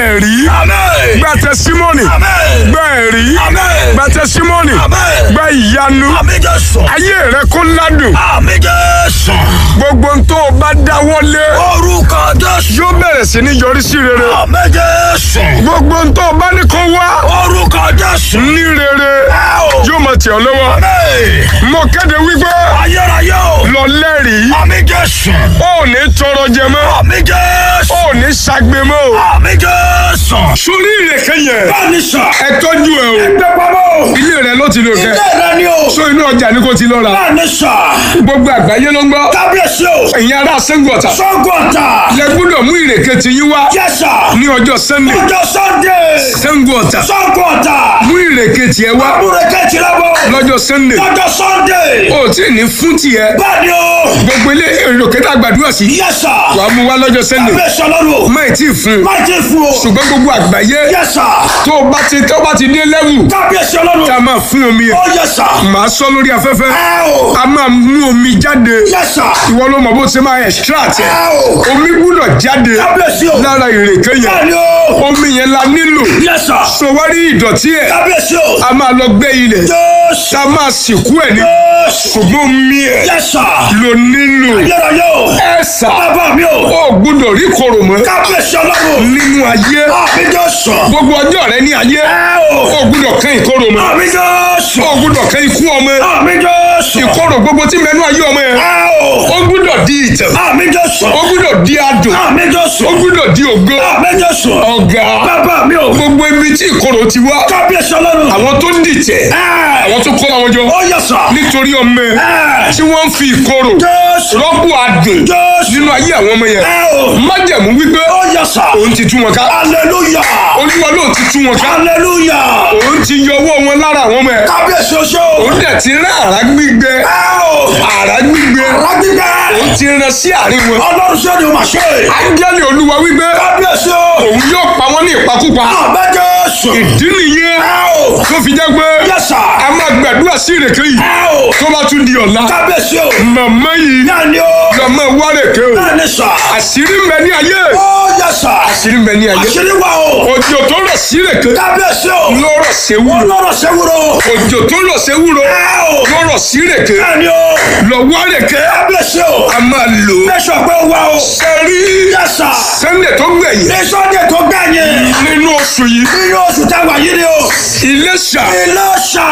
ẹ̀rí Amen. gba tẹsímọ́nì Amen. gba ẹ̀rí Amen. gba tẹsímọ́nì Amen. gba ìyanu Àmì Jésù. ayé rẹ kó ládùn Àmì Jésù. gbogbo ohun tó o bá dáwọ́lé Orúkọ Jésù. yóò bẹ̀rẹ̀ sí ní yọrí sí rere Àmì Jésù. gbogbo ohun tó o bá ní kó wá Orúkọ Jésù. ní rere Ẹ o. yóò máa tẹ̀ ọ́ lọ́wọ́ Àmì. mo kéde wípé Ayérayé o. lọ lẹ́rìí Àmì Jésù. ó ní tọrọ jẹ mọ́ Àmì Jésù. ó ní ṣagbe mọ́ o. Àmì Jésù. sórí ìrèké yẹn Báni sà. ẹ tọ́jú ẹ o Ẹgbẹ́ pamọ́. ilé rẹ ló ti lò kẹ Ilé rẹ ni o. so inú ọjà ni kò ti lọ ra Báni sà. gbogbo àgbáyé ló ń gbọ́ Kábíyèsí o. ẹ̀yin ará sẹ́ńgọ̀tà Sọ́gọ̀tà. lẹ gbọ́dọ̀ mú ìrèké ti yín wá Yẹ́sà. ní ọjọ́ sunday Ọjọ́ Sunday. sẹ́ńgọ̀tà Sọ́gọ̀tà. mú ìrèké tiẹ̀ wá Múreke ti lọ́wọ́. lọ́jọ́ sunday Lọ́jọ́ Sunday. ó tí ì ní fún tiẹ̀ Bẹ́ẹ̀ni o. gbogbo ilé ìrèké tá a gbàdúrà sí Yẹ́sà. wàá mú wá lọ́jọ́ sunday Kábíyèsí ọlọ́run. má ì tí ì fún un Má ti fún o. ṣùgbọ́n gbogbo àgbáyé Yẹ́sà. tó o bá ti tó o bá ti dé lẹ́wù Kábíyèsí ọlọ́run. tá a máa fún omi ẹ̀ Ó yẹ́sà. màá sọ lórí afẹ́fẹ́ Ẹ o. a máa mú omi jáde Yẹ́sà. ìwọ ló mọ̀ bó ṣe máa extract ẹ̀ Ẹ o. omi gbúdọ̀ jáde Kábíyèsí o. lára ìrèké yẹn Bẹ́ẹ̀ni o. omi yẹn la nílò Yẹ́sà. so wá rí ìdọ̀tí ẹ̀ Kábíyèsí o. a máa lọ gbé ilẹ̀ Jésù. tá a máa sìnkú ẹ̀ ní Jésù. ṣùgbọ́n omi ẹ̀ Yẹ́sà. ló nílò Ayérayé o. ẹ̀ sà Bàbá mi o. ó gbúdọ̀ rí kòrò mọ́ Kábíyèsí ọlọ́run. nínú ayé Àmì Jésù. gbogbo ọjọ́ rẹ ní ayé Ẹ o. ó gbúdọ̀ kán ìkorò mọ́ Àmì Jésù. ó gbúdọ̀ kán ikú ọmọ Àmì Jésù. ìkorò gbogbo tí mẹ́nu ayé ọmọ yẹn Ẹ o. ó gbúdọ̀ di ìtàn Àmì Jésù. ó gbúdọ̀ di adùn Àmì Jésù. ó gbúdọ̀ di ògo Àmì Jésù. ọ̀gá Bàbá mi o. gbogbo ibi tí ìkorò ti wá Kábíyèsí ọlọ́run. àwọn tó dìtẹ̀ Ẹ. àwọn tó kó àwọn jọ Ó yẹ́sà. nítorí ọmọ ẹ Ẹ. tí wọ́n ń fi ìkorò Jésù. rọ́pò adùn Jésù. nínú ayé àwọn ọmọ yẹn Ẹ o. májẹ̀mú wípé Ó yẹ́sà. òun ti tú wọn ká Hallelujah. olúwa lóun ti tú wọn ká Hallelujah. òun ti yọ ọwọ́ wọn lára àwọn ọmọ ẹ Kábíyèsí oṣó. òun dẹ̀ ti rán àrá gbígbẹ Ẹ o. àrá gbígbẹ Rágbígbẹ́. òun ti rán sí àárín wọn Ọlọ́run ṣé ni o máa ṣe. áńgẹ́lì olúwa wípé Kábíyèsí o. òun yóò pa wọ́n ní ìpakúpa Àmì Jésù. ìdí nìyẹn Ẹ o. tó fi jẹ́ pé Yẹ́sà. a máa gbàdúrà sí ìrèké yìí Ẹ o. tó bá tún di ọ̀la Kábíyèsí o. màmá yìí Náà ni o. lọ́mọ wárèké o Náà ni sà. àṣírí ń bẹ ní ayé Ó yẹ́sà. àṣírí ń bẹ ní ayé Àṣírí wa o. òjò tó rọ̀ sí ìrèké Kábíyèsí o. ló rọ̀ sí ewúro Ọlọ́run ṣe wúro. òjò tó rọ̀ sí ewúro Ẹ o. ló rọ̀ sí ìrèké Náà ni o. lọ wárèké Kábíyèsí o. a máa lò ó Bẹ́sọ̀ pé ó wá o. sẹ́rí Yẹ́sà. sẹ́ndẹ̀ tó gbẹ̀yìn Ní Sunday tó gbẹ̀yìn. nínú oṣù yìí Nínú oṣù táwa yìí ni o. Iléṣà Ilé ṣà.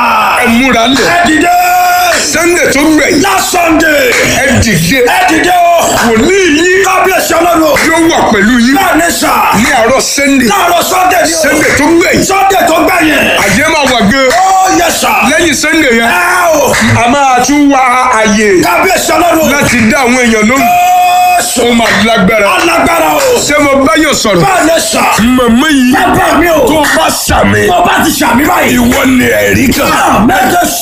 ẹ múra lẹ̀ Ẹ dìde. sẹ́ndẹ̀ tó gbẹ̀yìn Last Sunday. ẹ dìde Ẹ dìde o. wòlíì yìí Kábíyèsí ọlọ́run. yóò wà pẹ̀lú yín Náà ni sà. ní àárọ̀ sẹ́ndẹ̀ Láàárọ̀ Sunday ni o. sẹ́ndẹ̀ tó gbẹ̀yìn Sunday tó gbẹ̀yìn. àjẹ́ máa wà gan Ó yẹ́sà. lẹ́yìn sẹ́ndẹ̀ yẹn Ẹ o. a máa tún wá àyè Kábíyèsí ọlọ́run. láti dá àwọn èèyàn lóhùn Jésù. ó máa lágbára Alágbára o. ṣé mo bá yóò sọ̀rọ̀ Báà ni sà. màmá yìí Bàbá mi o. tó bá sàmì Tó bá ti ṣàmì báyìí. ìwọ ni ẹ̀rí kan. Àmì Jésù.